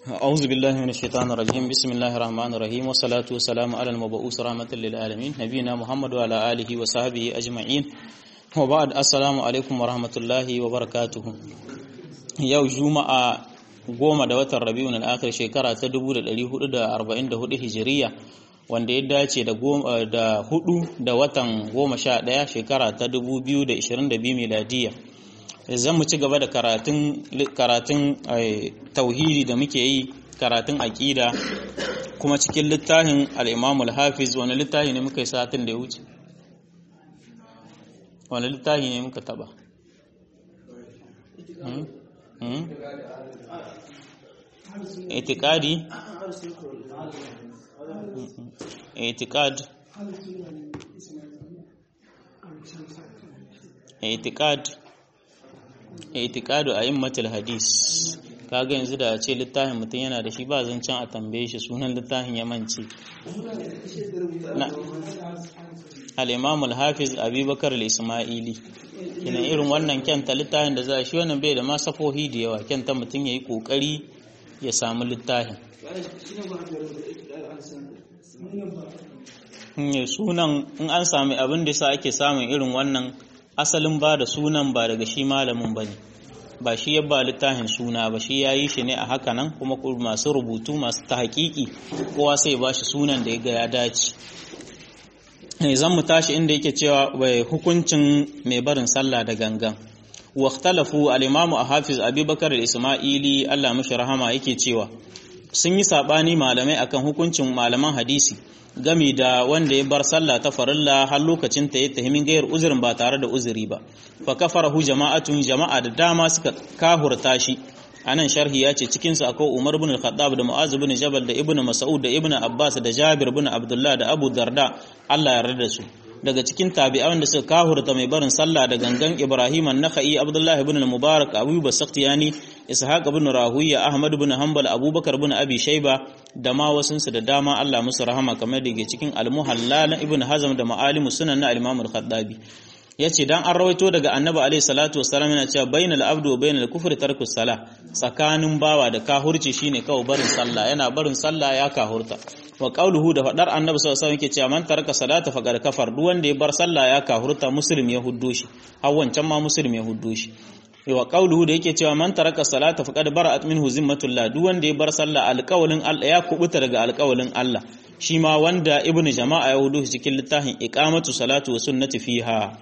أعوذ بالله من الشيطان الرجيم بسم الله الرحمن الرحيم والصلاة والسلام على المبعوث رحمة للعالمين نبينا محمد وعلى آله وصحبه أجمعين وبعد السلام عليكم ورحمة الله وبركاته yau juma'a goma da watan rabi'un al-akhir shekara ta 1444 hijiriya wanda ya dace da da hudu da watan goma sha ɗaya shekara ta 2022 miladiya zan mu ci gaba da karatun karatun tauhidi da muke yi karatun aqida kuma cikin littafin al-Imam al-Hafiz wani littafi ne muka yi satin da ya wuce wani littafi ne muka taba itikadi itikad itikad itikadu a immatul hadis kaga yanzu da ce littafin mutum yana da shi ba zancen a tambaye shi sunan littafin ya mance al-imam al-hafiz abubakar al-ismaili kina irin wannan kyanta littafin da za shi wannan bai da ma safohi da yawa kyanta mutum yayi kokari ya samu littafin sunan in an sami abin da sa ake samun irin wannan asalin ba da sunan ba daga shi malamin ba ne ba shi ya ba littafin suna ba shi ya yi shi ne a haka nan kuma masu rubutu masu ta hakiki kowa sai ba shi sunan da ya ga ya dace zan mu tashi inda yake cewa bai hukuncin mai barin sallah da gangan واختلفوا الإمام حافظ أبي بكر الإسماعيلي الله مش رحمه yake cewa sun yi sabani malamai akan hukuncin malaman hadisi gami da wanda ya bar sallah ta farilla har lokacin ta ya tahimin gayar uzurin ba tare da uzuri ba fa kafarahu jama'atun jama'a da dama suka kahurta shi anan sharhi ya ce cikin su akwai Umar ibn al-Khattab da Mu'az ibn Jabal da Ibn Mas'ud da Ibn Abbas da Jabir ibn Abdullah da Abu Darda Allah ya yarda da su daga cikin tabi'an da suka kahurta mai barin sallah da gangan Ibrahim an-Nakhai Abdullah ibn al-Mubarak Abu Basaktiyani Ishaq ibn Rahuya Ahmad ibn Hanbal Abubakar ibn Abi Shayba da ma wasunsu da dama Allah musu rahama kamar da ke cikin Al-Muhalla Ibn Hazm da Ma'alimu Sunan na Al-Imam al-Khattabi yace dan an rawaito daga Annabi alaihi salatu wassalam yana cewa bainal abdu wa bainal kufri tarkus salah tsakanin bawa da kahurci shine kawai barin sallah yana barin sallah ya kahurta wa qauluhu da fadar annabi sallallahu alaihi wasallam yake cewa man taraka salata faqad kafar duk wanda ya bar sallah ya kahurta muslim ya huddo shi har wancan ma muslim ya huddo shi wa qauluhu da yake cewa man taraka salata faqad bara'at minhu zimmatullah duk wanda ya bar sallah alqawlin Allah ya kubuta daga alqawlin Allah shi ma wanda ibnu jama'a ya huddo shi cikin littafin iqamatu salatu wa sunnati fiha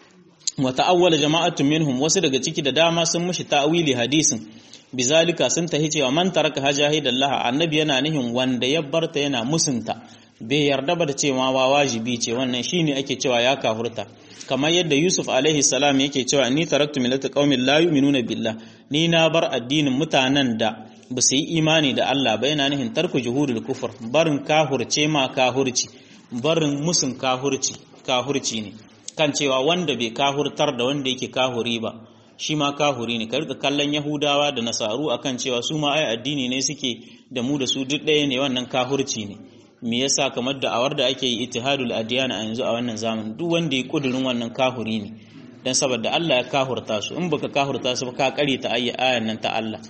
wa ta'awwala jama'atun minhum wasu daga ciki da dama sun mushi ta'wili hadisin bizalika sun tahi cewa man taraka hajahidallah annabi yana nihin wanda ya barta yana musunta bai yarda ba da cewa wa wajibi ce wannan shine ake cewa ya kafurta kamar yadda Yusuf alaihi salam yake cewa ni taraktu millata qaumin la yu'minuna billah ni na bar addinin mutanen da ba su yi imani da Allah ba yana nihin tarku juhudul kufur barin kahurce ma kahurci barin musun kahurci kahurci ne kan cewa wanda bai kahurtar da wanda yake kahuri ba shi ma kahuri ne ka rika kallon yahudawa da nasaru akan cewa su ma ai addini ne suke da mu da su duk ɗaya ne wannan kahurci ne me yasa kamar da awar da ake yi ittihadul adiyana a yanzu a wannan zamanin duk wanda ya kudurin wannan kahuri ne dan saboda Allah ya kahurta su in baka kahurta su ba ka kare ta ayya ayan nan ta Allah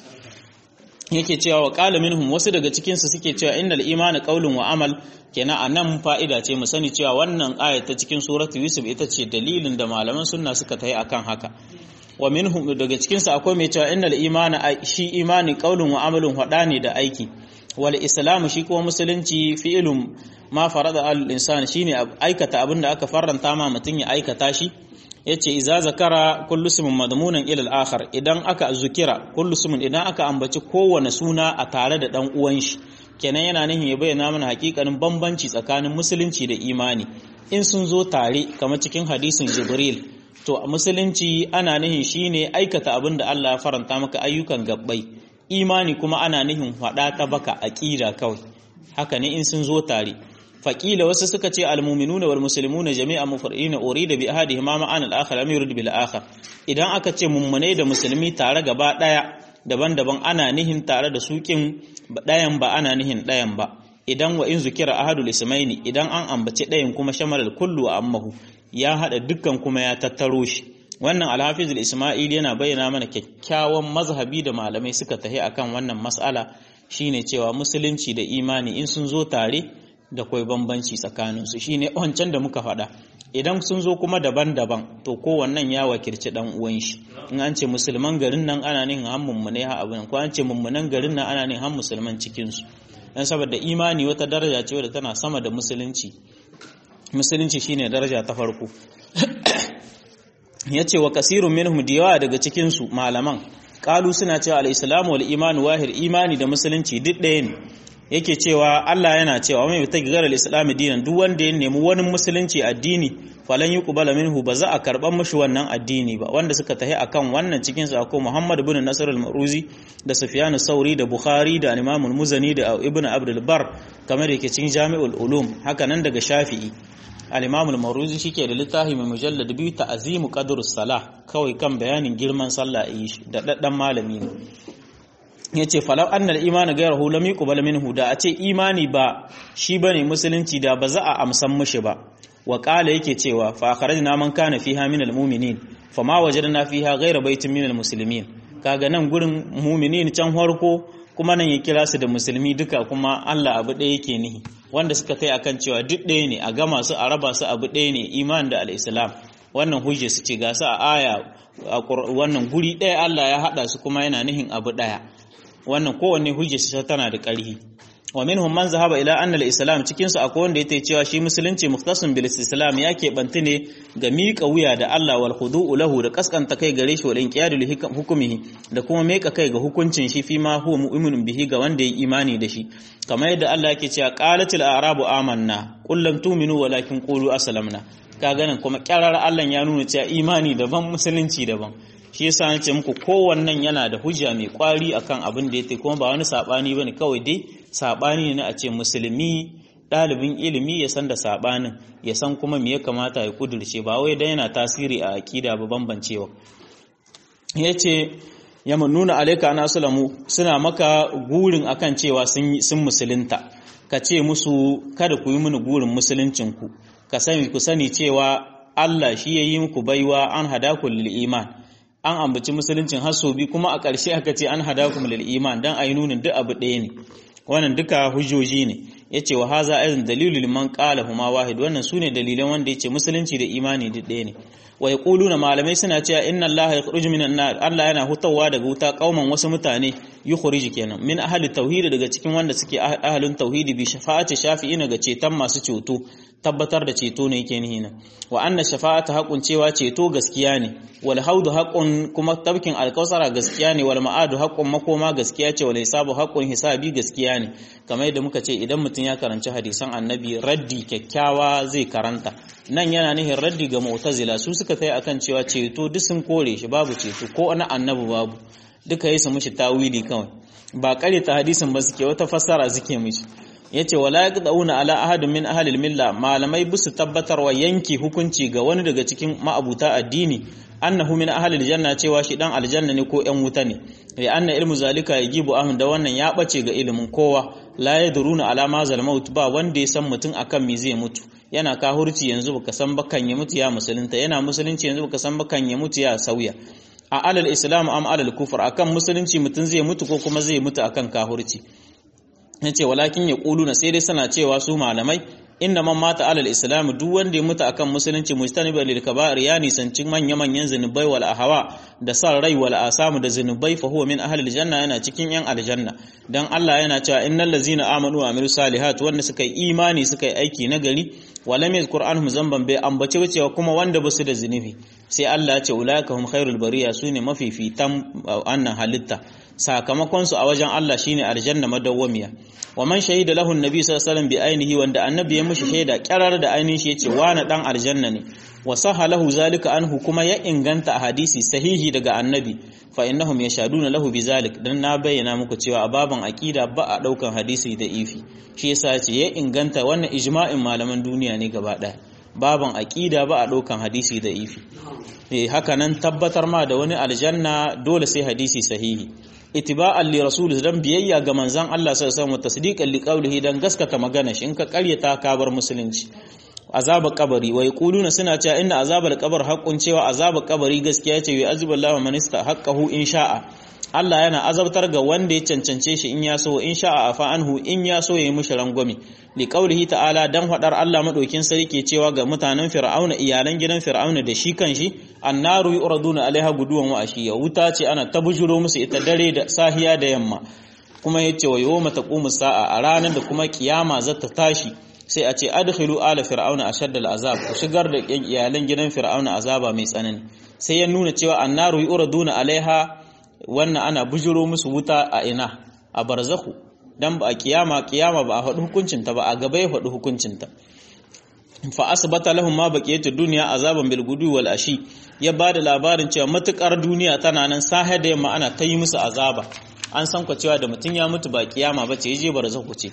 yake cewa wa qala minhum wasu daga cikin su suke cewa innal imana qaulun wa amal kenan anan fa'ida ce mu sani cewa wannan aya ta cikin suratu yusuf ita ce dalilin da malaman sunna suka tayi akan haka wa minhum daga cikin su akwai mai cewa innal imana shi imani qaulun wa amalun hada ne da aiki wal islam shi kuma musulunci fi'lun ma farada al insan shine aikata abin da aka faranta ma mutun ya aikata shi yace iza zakara kullu ismin madmunan ila al akhar idan aka zukira kullu ismin idan aka ambaci kowane suna a tare da dan uwan shi kenan yana nihin ya bayyana mana hakikanin bambanci tsakanin musulunci da imani in sun zo tare kamar cikin hadisin jibril to a musulunci ana nihin shine aikata abin da Allah ya faranta maka ayyukan gabbai imani kuma ana nihin hada ta baka aqida kawai haka ne in sun zo tare faqila wasu suka ce almu'minuna wal muslimuna jami'an mufridina urida bi ahadihima ma'an al-akhar am yurid bil akhar idan aka ce mummunai da musulmi tare gaba daya daban-daban ana nihin tare da sukin dayan ba ana nihin dayan ba idan wa in zukira ahadul ismaini idan an ambaci dayan kuma shamalal kullu wa ammahu ya hada dukkan kuma ya tattaro shi wannan alhafiz ismail yana bayyana mana kyakkyawan mazhabi da malamai suka tahi akan wannan mas'ala shine cewa musulunci da imani in sun zo tare da kwai bambanci tsakaninsu shine wancan da muka faɗa idan sun zo kuma daban-daban to kowannan ya wakilci dan uwan shi in an ce musulman garin nan ana nihin han mummune ha abin ko an ce mummunan garin nan ana nihin han musulman cikin su dan saboda imani wata daraja ce wadda tana sama da musulunci musulunci shine daraja ta farko yace wa kasirun minhum diyawa daga cikin su malaman kalu suna cewa al-islamu wal imanu wahid imani da musulunci duk ɗaya ne yake cewa Allah yana cewa mai ta gigar al-islam dinan duk wanda ya nemi wani musulunci addini falan yuqbala minhu ba za a karban mushi wannan addini ba wanda suka tahi akan wannan cikin sa ko Muhammad ibn Nasr al-Maruzi da Sufyan sauri da Bukhari da Imam al-Muzani da Ibn Abdul Bar kamar yake cikin Jami'ul Ulum haka nan daga Shafi'i al-Imam al-Maruzi shike da littafi mai mujallad biyu ta'zimu qadrus salah kawai kan bayanin girman sallah yi da daddan malami ne yace falau annal imani ghayruhu lam yuqbal minhu da a ce imani ba shi bane musulunci da ba za a amsan mushi ba wa qala yake cewa fa akhrajna man kana fiha min almu'minin fama wajadna fiha ghayra baitin min almuslimin kaga nan gurin mu'minin can harko kuma nan ya kira su da musulmi duka kuma Allah abu ɗaya yake nihi wanda suka kai akan cewa duk ɗaya ne a gama su a raba su abu ɗaya ne iman da al-islam wannan hujja su ce ga su a aya wannan guri ɗaya Allah ya haɗa su kuma yana nihin abu ɗaya wannan kowanne hujjarsa tana da ƙarfi wa minhum man zahaba ila anna al-islam cikin su akwai wanda yake cewa shi musulunci mukhtasun bil islam ya keɓanta ne ga miƙa wuya da Allah wal khudu'u lahu da kaskanta kai gare shi wal inqiyadu li hukumihi da kuma miƙa kai ga hukuncin shi fi ma huwa mu'minun bihi ga wanda ya imani da shi kamar yadda Allah yake cewa qalatil a'rabu amanna qul lam tu'minu walakin qulu aslamna kaga nan kuma kyarar Allah ya nuna cewa imani daban musulunci daban shi yasa na ce muku kowannan yana da hujja mai kwari akan abin da yake kuma ba wani sabani bane kawai dai sabani ne a ce musulmi ɗalibin ilimi ya san da sabanin ya san kuma me ya kamata ya kudurce ba wai dan yana tasiri a akida ba bambancewa yace ya nuna alaika ana sulamu suna maka gurin akan cewa sun sun musulunta ka ce musu kada ku yi mini gurin musuluncinku ka sani ku sani cewa Allah shi ya yi muku baiwa an hadaku lil iman an ambaci musuluncin hasobi kuma a ƙarshe aka ce an hadakum lil iman dan ayi nunin duk abu ɗaya ne wannan duka hujjoji ne yace wa haza aizan dalilul man qala huma wahid wannan sune dalilan wanda yace musulunci da imani duk ɗaya ne wa yaquluna malamai suna cewa inna allaha yakhruju minan nar Allah yana hutawa daga wuta kauman wasu mutane yukhrij kenan min ahli tauhid daga cikin wanda suke ahlun tauhidi bi shafa'ati shafi'ina ga ceton masu ceto tabbatar da ceto ne yake nihi nan wa anna shafa'ata haqqun cewa ceto gaskiya ne wal haudu haqqun kuma tabkin alkausara gaskiya ne wal ma'adu haqqun makoma gaskiya ce wal hisabu haqqun hisabi gaskiya ne kamar yadda muka ce idan mutum ya karanci hadisan annabi raddi kyakkyawa zai karanta nan yana nihin raddi ga mu'tazila su suka tai akan cewa ceto duk sun kore shi babu ceto ko na annabi babu duka yi su mishi tawili kawai ba kare ta hadisin ba suke wata fassara suke mishi yace wala yaqdauna ala ahadin min ahli milla malamai bisu tabbatarwa yanki hukunci ga wani daga cikin ma'abuta addini annahu min ahli aljanna cewa shi dan aljanna ne ko yan wuta ne li anna ilmu zalika yajibu ahun da wannan ya bace ga ilimin kowa la yadruna ala ma zal maut ba wanda ya san mutum akan me zai mutu yana kahurci yanzu baka san bakan ya mutu ya musulunta yana musulunci yanzu baka san bakan ya mutu ya sauya a alal islam am alal kufur akan musulunci mutum zai mutu ko kuma zai mutu akan kahurci yace walakin ya na sai dai sana cewa su malamai inna man mata alal islam duk wanda ya mutu akan musulunci mujtaniba lil kaba'ir ya nisanci manya manyan zinubai wal ahwa da san rai wal asamu da zinubai fa huwa min ahli aljanna yana cikin yan aljanna dan Allah yana cewa innal ladzina amanu wa amilus salihat wanda suka yi imani suka yi aiki nagari wa lam yazkur anhum zamban bai ambace cewa kuma wanda basu da zinubi sai Allah ya ce ulaika hum khairul bariya sune mafifitan annan halitta sakamakon su a wajen Allah shine aljanna madawwamiya wa man shahida lahu annabi sallallahu alaihi wasallam bi ainihi wanda annabi ya mishi shaida kirar da ainihin shi yace wani dan aljanna ne wa saha lahu zalika anhu kuma ya inganta a hadisi sahihi daga annabi fa innahum yashaduna lahu bi zalik dan na bayyana muku cewa a baban aqida ba a daukan hadisi da ifi shi yasa yace ya inganta wannan ijma'in malaman duniya ne gaba daya baban aqida ba a daukan hadisi da ifi eh haka nan tabbatar ma da wani aljanna dole sai hadisi sahihi itiba'an li rasul dan biyayya ga manzon Allah sallallahu alaihi wasallam tasdiqan li qawlihi dan gaskata magana shi in ka karyata ka bar musulunci azabar kabari wa yaquluna suna cewa inna azabar kabar haqqun cewa azabar kabari gaskiya ce wa azaballahu man haqqahu in sha'a Allah yana azabtar ga wanda ya cancance shi in ya so in sha'a afa anhu in ya so yayi mushi rangwame li qaulihi ta'ala dan fadar Allah madaukin sarki cewa ga mutanen fir'auna iyalan gidan fir'auna da shi kanshi annaru yuraduna alaiha guduwan wa ashiya wuta ce ana tabujuro musu ita dare da sahiya da yamma kuma yace wa yawma taqumu sa'a a ranar da kuma kiyama za ta tashi sai a ce adkhilu ala fir'auna ashaddal azab ku shigar da iyalan gidan fir'auna azaba mai tsanani sai ya nuna cewa annaru yuraduna alaiha wannan ana bujiro musu wuta a ina a barzakhu dan ba a kiyama kiyama ba a faɗi hukuncinta ba a gaba ya faɗi hukuncinta fa asbata lahum ma baqiyatu dunya azaban bil gudu wal ashi ya bada labarin cewa matukar duniya tana nan sahe da yamma ana ta yi musu azaba an san ku cewa da mutun ya mutu ba kiyama ba ce yaje barzakhu ce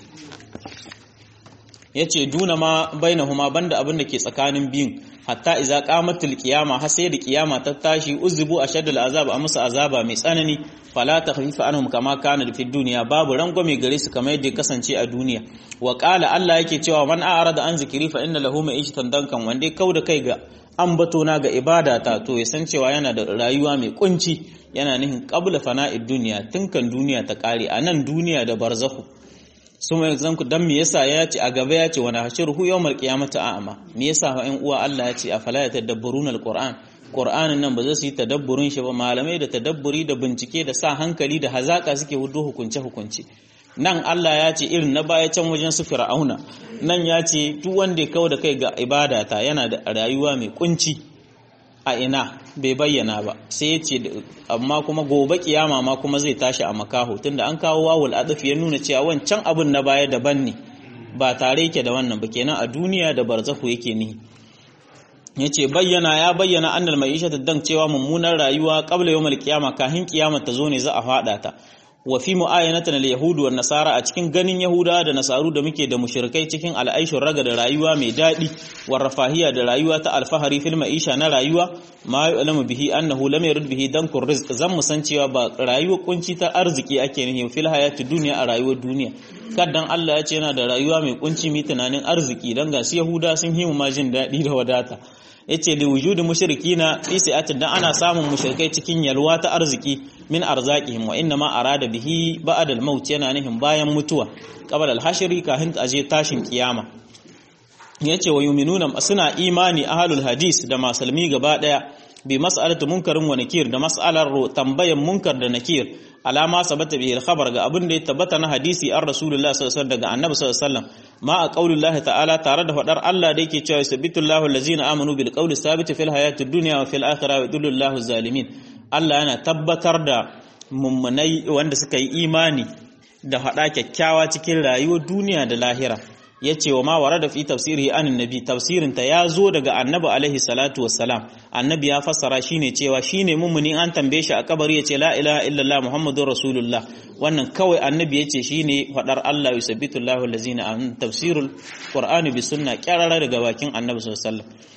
yace duna ma bainahuma banda abin da ke tsakanin biyun hatta iza qamatul qiyama har sai da qiyama ta tashi uzubu ashaddal azab a musu azaba mai tsanani fala takhfifa anhum kama kana fi dunya babu rangwame gare su kamar yadda kasance a duniya wa qala Allah yake cewa man a'rada an zikiri fa inna lahu ma'ishatan dankan wanda kauda kai ga ambato na ga ibada ta to ya san cewa yana da rayuwa mai kunci yana nihin qabla fana'id dunya tunkan duniya ta kare a nan duniya da barzakhu sun mai zanku dan me yasa ya ce a gaba ya ce wani hashiruhu yawmal qiyamati a'ma me yasa fa ƴan uwa Allah ya ce afala yatadabburuna alquran qur'anin nan ba zai su yi tadabburin shi ba malamai da tadabburi da bincike da sa hankali da hazaka suke hudu hukunce hukunce nan Allah ya ce irin na baya can wajen su fir'auna nan ya ce duk wanda ya kawo da kai ga ibadata yana da rayuwa mai kunci a ina bai bayyana ba sai ya ce amma kuma gobe kiyama ma kuma zai tashi a makaho tunda an kawo wawul adaf ya nuna cewa wancan abun na baya daban ne ba tare yake da wannan ba kenan a duniya da barzahu yake ni yace bayyana ya bayyana annal ma'isha dan cewa mummunar rayuwa qabla yawmal qiyama kahin kiyama ta zo ne za a fada ta wa fi mu'ayanatan al-yahud wa nasara a cikin ganin yahuda da nasaru da muke da mushrikai cikin al'aishur raga da rayuwa mai dadi wa rafahiya da rayuwa ta alfahari fil ma'isha na rayuwa ma yu'lamu bihi annahu lam yurid bihi dankur rizq zan mu san cewa ba rayuwar kunci ta arziki ake nihi fil hayati dunya a rayuwar duniya kaddan Allah ya ce yana da rayuwa mai kunci mi tunanin arziki dan ga su yahuda sun himu ma jin dadi da wadata yace li wujudi mushrikina fi sa'atin dan ana samun mushrikai cikin yalwa ta arziki min arzaqihim wa inna ma arada bihi ba'da al-maut yana nihin bayan mutuwa qabla al-hashri kahin aje tashin kiyama yace wa yuminuna suna imani ahlul hadis da masalmi gaba daya bi mas'alatu munkarin wa nakir da mas'alar tambayan munkar da nakir alama sabata bihi al-khabar ga abin da ya tabbata na hadisi an rasulullah sallallahu alaihi wasallam daga annabi sallallahu alaihi wasallam ma a qaulillahi ta'ala tare da fadar Allah da yake cewa yusabbitullahu allazina amanu bil qawli sabit fil hayatid dunya wa fil akhirah wa yudillullahu zalimin Allah yana tabbatar da mummunai wanda suka yi imani da hada kyakkyawa cikin rayuwar duniya da lahira ya ce wa ma wara da fi tafsiri an nabi tafsirinta ya zo daga annabi alaihi salatu wassalam annabi ya fassara shine cewa shine mummuni an tambaye shi a kabari ya ce la ilaha illallah muhammadur rasulullah wannan kawai annabi ya ce shine fadar Allah yusabbitu Allahu allazina an tafsirul qur'ani bi sunna kyarara daga bakin annabi sallallahu alaihi wasallam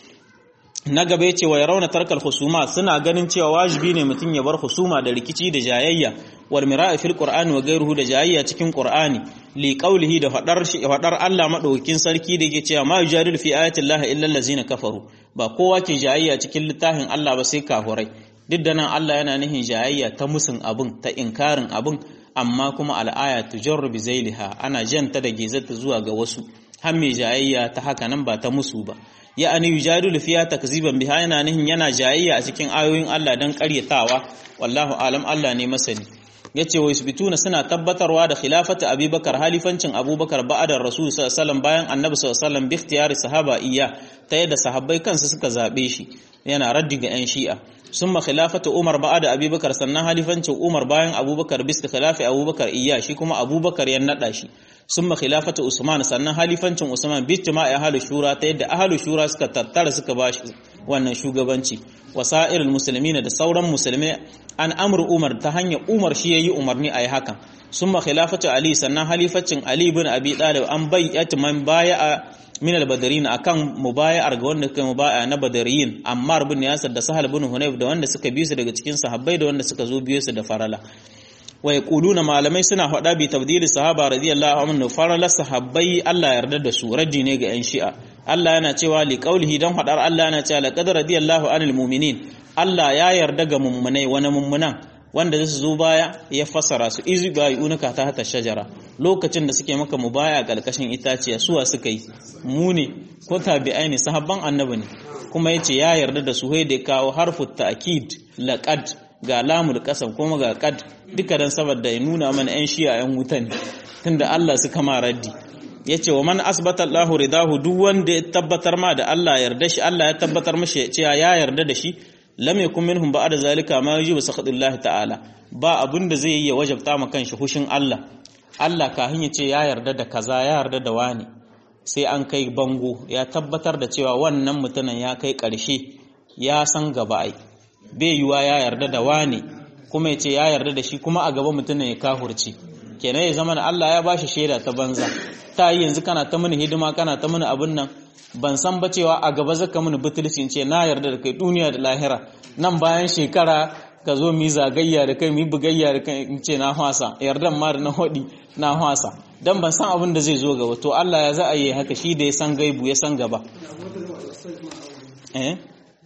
na gaba ya ce wa rauna tarkal husuma suna ganin cewa wajibi ne mutum ya bar husuma da rikici da jayayya wal mira'i fil qur'ani wa ghayruhu da jayayya cikin qur'ani li qawlihi da fadar fadar Allah madaukakin sarki da yake cewa ma yujadil fi ayati llahi illa allazina kafaru ba kowa ke jayayya cikin littafin Allah ba sai kafurai duk da nan Allah yana nihin jayayya ta musun abun ta inkarin abun amma kuma al'aya tujarru bi zailiha ana janta da gezata zuwa ga wasu har mai jayayya ta haka nan ba ta musu ba ya'ani yujadilu fiya takziban biha yana nihin yana jayayya a cikin ayoyin Allah dan ƙaryatawa wallahu alam Allah ne masani yace wa yusbituna suna tabbatarwa da khilafati abubakar halifancin abubakar ba'da rasul sallallahu alaihi wasallam bayan annabi sallallahu alaihi wasallam bi ikhtiyari sahaba iya ta yadda sahabbai kansu suka zabe shi yana raddi ga yan shi'a summa khilafatu umar ba'da abubakar sannan halifancin umar bayan abubakar bi khilafi abubakar iya shi kuma abubakar ya nada shi summa khilafatu usman sannan halifancin usman bi jama'a ahlu shura ta yadda ahlu shura suka tattara suka bashi wannan shugabanci wasa'irul muslimin da sauran musulmai an amru umar ta hanyar umar shi yayi umarni ayi hakan summa khilafatu ali sannan halifacin ali ibn abi talib an bayyata man baya min al-badarin akan mubaya'ar ga wanda suka mubaya na badariyin ammar bin yasir da sahal bin hunayf da wanda suka biyo su daga cikin sahabbai da wanda suka zo biyo su da farala wa yaquluna malamai suna faɗa bi tabdili sahaba radiyallahu anhu farala sahabbai Allah yarda da su raddi ne ga yan shi'a Allah yana cewa li qaulihi dan faɗar Allah yana cewa laqad radiyallahu anil mu'minin Allah ya yarda ga mummunai wani mummunan wanda su zo baya ya fassara su izu ba yunuka ta hata shajara lokacin da suke maka mu baya kalkashin itaciya suwa suka yi mu ne ko tabi'ai ne sahabban annabi ne kuma yace ya yarda da su da kawo harfu ta'kid laqad ga lamul qasam kuma ga qad duka dan saboda ya nuna mana yan shi'a yan wuta ne tunda Allah suka ma raddi yace wa man asbata Allahu ridahu duk wanda ya tabbatar ma da Allah yarda shi Allah ya tabbatar mashi cewa ya yarda da shi lam yakun minhum ba'da zalika ma yujibu sakhatullah ta'ala ba abun da zai yi ya wajabta ma kanshi hushin Allah Allah kafin ya ce ya yarda da kaza ya yarda da wani sai an kai bango ya tabbatar da cewa wannan mutumin ya kai ƙarshe ya san gaba ai bai yiwa ya yarda da wani kuma ya ce ya yarda da shi kuma a gaba mutumin ya kahurci kenan ya zama Allah ya bashi shaida ta banza ta yi yanzu kana ta mini hidima kana ta mini abin nan ban san ba cewa a gaba zaka mini butulci ce na yarda da kai duniya da lahira nan bayan shekara ka zo mu yi zagayya da kai mu yi bugayya da kai in ce na hwasa yardan ma da na hodi na hwasa dan ban san abin da zai zo gaba to Allah ya za a yi haka shi da ya san gaibu ya san gaba eh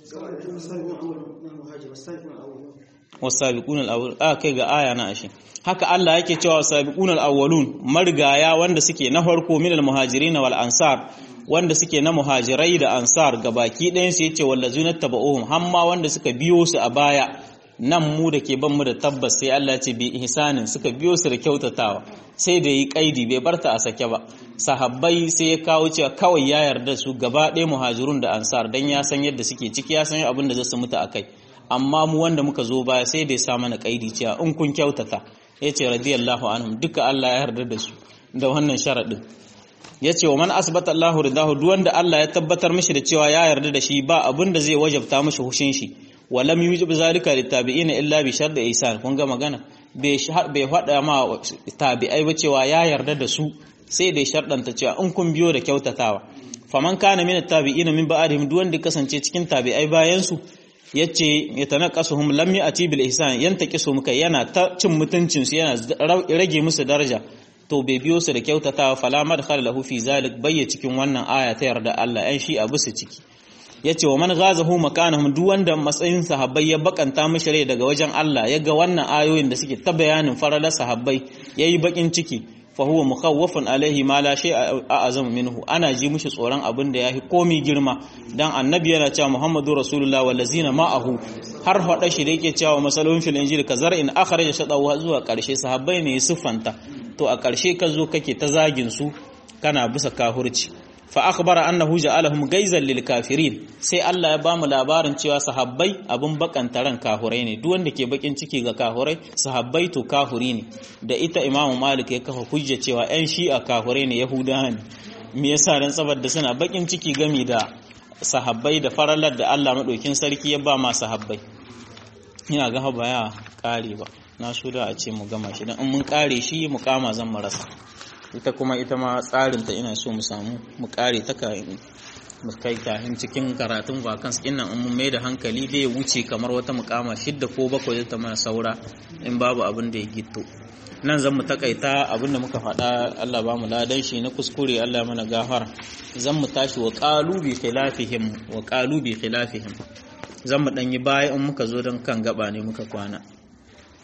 wasabiqun al-awwal a kai ga aya na ashe haka Allah yake cewa wasabiqun al-awwalun marigaya wanda suke na farko min al-muhajirin wal ansar wanda suke na muhajirai da ansar gabaki ɗayan su yace wallazina tabauhum hamma wanda suka biyo su a baya nan mu da ke ban mu da tabbas sai Allah ce bi ihsanin suka biyo su da kyautatawa sai da yi kaidi bai barta a sake ba sahabbai sai ya kawo cewa kawai ya yarda su gaba ɗaya muhajirun da ansar dan ya san yadda suke ciki ya san abin da zai su mutu akai amma mu wanda muka zo baya sai da ya sa mana kaidi cewa in kun kyautata yace radiyallahu anhum duka Allah ya yarda da su da wannan sharadin yace wa man asbata Allahu ridahu duk wanda Allah ya tabbatar mishi da cewa ya yarda da shi ba abin da zai wajabta mishi hushin shi walam yujib zalika litabi'ina illa bi shart ihsan kun ga magana bai bai hada ma tabi'ai ba cewa ya yarda da su sai dai shardanta cewa in kun biyo da kyautatawa faman kana min tabi'ina min ba'dihim duk wanda kasance cikin tabi'ai bayan su yace yatanaqasuhum lam ya'ti bil ihsan yantaqisu muka yana ta cin mutuncin su yana rage musu daraja to bai biyo su da kyautatawa fala madkhal lahu fi zalik bayya cikin wannan aya ta yarda Allah yan shi abu su ciki yace wa man ghazahu makanahum duk wanda matsayin sahabbai ya bakanta mishi rai daga wajen Allah ya ga wannan ayoyin da suke ta bayanin faralar sahabbai yayi bakin ciki fa huwa mukhawwafun alaihi ma la shay a'azam minhu ana ji mishi tsoron abin da yafi komi girma dan annabi yana cewa muhammadu rasulullah wallazina ma'ahu har hada shi da yake cewa masalun fil injil kazar in akhraja shadahu zuwa karshe sahabbai ne siffanta to a karshe ka zo kake ta zagin su kana bisa kahurci fa akhbara annahu ja'alahum gaizan lil kafirin sai Allah ya bamu labarin cewa sahabbai abun bakanta ran kahurai ne duk wanda ke bakin ciki ga kahurai sahabbai to kahuri ne da ita Imam Malik ya kafa hujja cewa ƴan shi'a kahurai ne yahudawa ne me yasa dan saboda suna bakin ciki gami da sahabbai da faralar da Allah madaukin sarki ya ba ma sahabbai ina ga ba ya kare ba na so da a ce mu gama shi dan in mun kare shi mu kama zan mu rasa ita kuma ita ma tsarinta ina so mu samu mu kare ta mu kai kahin cikin karatun vacance din nan mun mai da hankali bai wuce kamar wata mukama shidda ko bakwai ta mana saura in babu abin da ya gitto nan zan mu takaita abin da muka faɗa Allah ba mu ladan shi na kuskure Allah mana gafara zan mu tashi wa qalu bi khilafihim wa qalu bi khilafihim zan mu dan yi baya in muka zo don kan gaba ne muka kwana